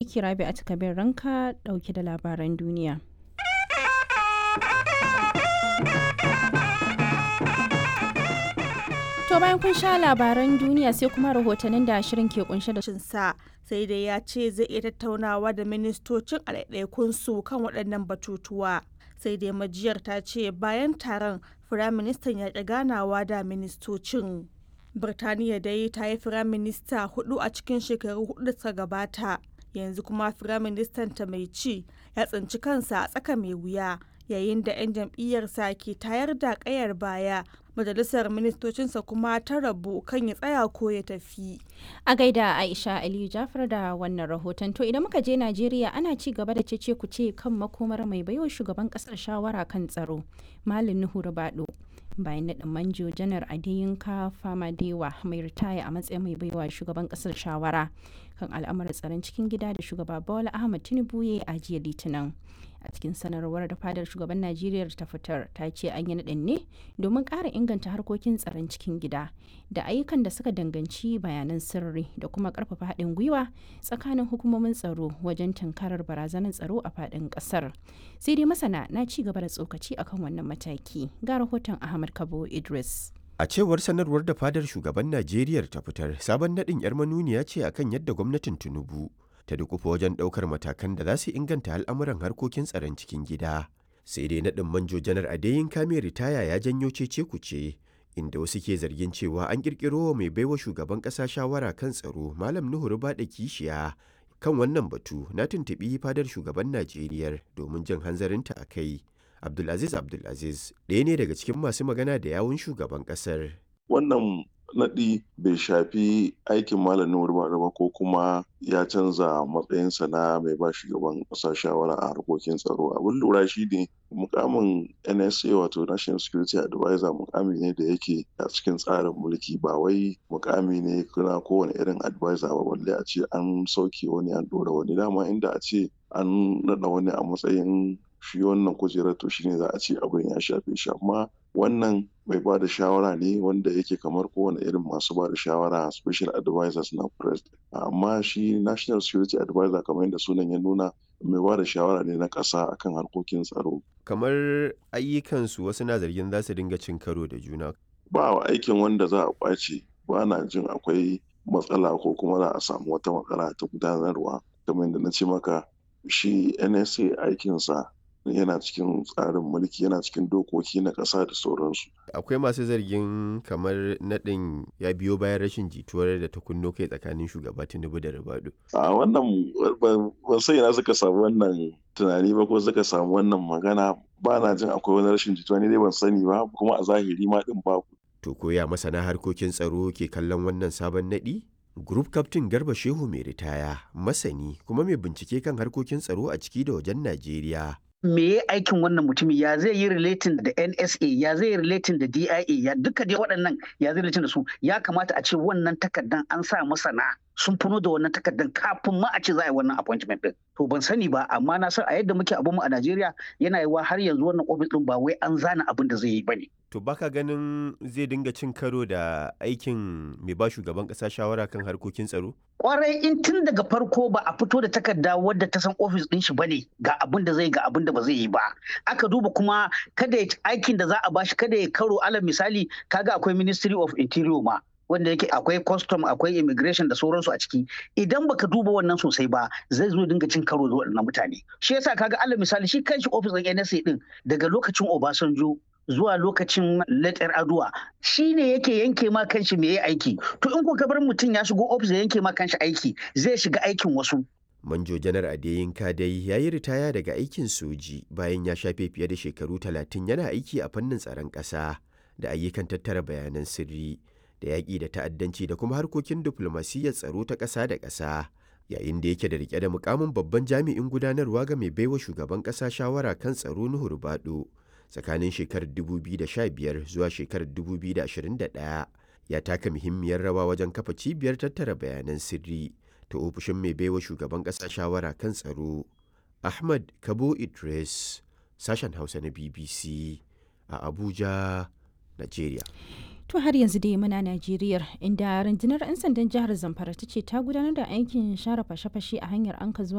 aiki Rabi a takabin ranka dauke da labaran duniya. To bayan kun sha labaran duniya sai kuma rahotannin da shirin ke kunshe da sa sai dai ya ce zai iya tattaunawa da ministocin a su kan waɗannan batutuwa. Sai dai majiyar ta ce bayan taron firaministan ya ƙi ganawa da ministocin. Birtaniya dai ta yi firaminista hudu a cikin shekaru hudu da suka gabata. Yanzu kuma firaministan ta mai ci ya tsinci kansa a tsaka mai wuya yayin da 'yan jam'iyyarsa ke tayar da ƙayar baya majalisar ministocinsa kuma ta rabu kan ya tsaya ko ya tafi. A gaida Aisha Aliyu Jafar da wannan rahoton to idan muka je Najeriya ana ci gaba da cece kuce kan makomar mai baiwa shugaban kasar shawara kan tsaro Malam Nuhu Rubado. bayan naɗin manjo janar adeyinka famadewa mai ritaya a matsayin mai baiwa shugaban ƙasar shawara kan al'amuran tsaron cikin gida da shugaba bola ahmad tinubu ya a jiya litinin a cikin sanarwar da fadar shugaban najeriya ta fitar ta ce an yi naɗin ne domin ƙara inganta harkokin tsaron cikin gida da ayyukan da suka danganci bayanan sirri da kuma ƙarfafa haɗin gwiwa tsakanin hukumomin tsaro wajen tunkarar barazanar tsaro a faɗin ƙasar sai dai masana na ci gaba da tsokaci akan wannan mataki ga rahoton ahmad kabo idris A cewar sanarwar da fadar shugaban Najeriya ta fitar, sabon naɗin 'yar manuniya ce akan yadda gwamnatin Tinubu ta dukufa wajen ɗaukar matakan da za su inganta al'amuran harkokin tsaron cikin gida. Sai dai naɗin manjo janar Adeyin Kame ritaya ya janyo cece kuce, inda wasu ke zargin cewa an ƙirƙiro wa mai baiwa shugaban ƙasa shawara kan tsaro Malam Nuhu Rubaɗa Kishiya. Kan wannan batu na tuntuɓi fadar shugaban Najeriya domin jin hanzarinta a kai. Abdulaziz Abdulaziz ɗaya ne daga cikin masu magana da yawun shugaban ƙasar. Wannan naɗi bai shafi aikin malamin ba ba ko kuma ya canza matsayinsa na mai ba shugaban ƙasa shawara a harkokin tsaro. Abin lura shi ne mukamin NSA wato National Security Advisor mukami ne da yake a cikin tsarin mulki ba wai mukami ne kuna kowane irin advisor ba balle a ce an sauke wani an ɗora wani dama inda a ce an naɗa wani a matsayin shi wannan kujerar to shine za a ce abin ya shafe shi amma wannan mai ba da shawara ne wanda yake kamar kowane irin masu ba da shawara special advisors na president amma shi national security advisor kamar yadda sunan ya nuna mai ba da shawara ne na ƙasa akan harkokin tsaro Kamar ayyukansu wasu na zargin za su dinga cin karo da juna. ba wa aikin wanda za a ƙwace ba na jin akwai matsala ko kuma za a samu wata matsala ta gudanarwa kamar yadda na ce maka shi nsa aikinsa yana cikin tsarin mulki yana cikin dokoki na ƙasa da sauransu. Akwai masu zargin kamar naɗin ya biyo bayan rashin jituwar da ta kunno kai tsakanin shugaba Tinubu da Ribadu. A wannan ban sai na suka samu wannan tunani ba ko suka samu wannan magana ba na jin akwai wani rashin jituwa ne dai ban sani ba kuma a zahiri ma din ba. To koya masana harkokin tsaro ke kallon wannan sabon naɗi? Group Captain Garba Shehu mai ritaya, masani kuma mai bincike kan harkokin tsaro a ciki da wajen Najeriya. me ya aikin wannan mutumin ya zai yi relating da NSA ya zai yi relating da DIA ya duka dai waɗannan ya zai relating da su ya kamata a ce wannan takardan an sa masana sun funo da wannan takardan kafin ma a ce za a yi wannan appointment din to ban sani ba amma na san a yadda muke abun mu a Najeriya yana yiwa har yanzu wannan office din ba wai an zana abin da zai yi bane To baka ganin zai dinga cin karo da aikin mai ba shugaban ƙasa shawara kan harkokin tsaro? kwarai in tun daga farko ba a fito da takarda wadda ta san ofis din shi bane ga abin da zai ga abin da ba zai yi ba aka duba kuma kada aikin da za a bashi kada ya karo alal misali kaga akwai ministry of interior ma wanda yake akwai custom akwai immigration da sauransu a ciki idan baka duba wannan sosai ba zai zo dinga cin karo da waɗannan mutane shi yasa kaga alal misali shi kanshi ofis din NSA din daga lokacin Obasanjo zuwa lokacin letter aduwa shi ne yake yanke ma kanshi me ya aiki to in ka bar mutum ya shigo ofis ya yanke ma kanshi aiki zai shiga aikin wasu Manjo Janar Adeyinka dai ya yi ritaya daga aikin soji bayan ya shafe fiye da shekaru talatin yana aiki a fannin tsaron ƙasa da ayyukan tattara bayanan sirri da yaƙi da ta'addanci da kuma harkokin diflomasiyyar tsaro ta ƙasa da ƙasa. Yayin da yake da rike da mukamin babban jami'in gudanarwa ga mai baiwa shugaban ƙasa shawara kan tsaro Nuhu Rubado. tsakanin shekarar 2015 zuwa shekarar 2021 ya taka muhimmiyar rawa wajen kafa cibiyar tattara bayanan sirri ta ofishin mai baiwa shugaban ƙasa shawara kan tsaro ahmad kabo idris sashen hausa na bbc a abuja nigeria To har yanzu dai muna Najeriya inda rundunar 'yan sandan jihar Zamfara ta ce ta gudanar da aikin share fashe-fashe a hanyar Anka zuwa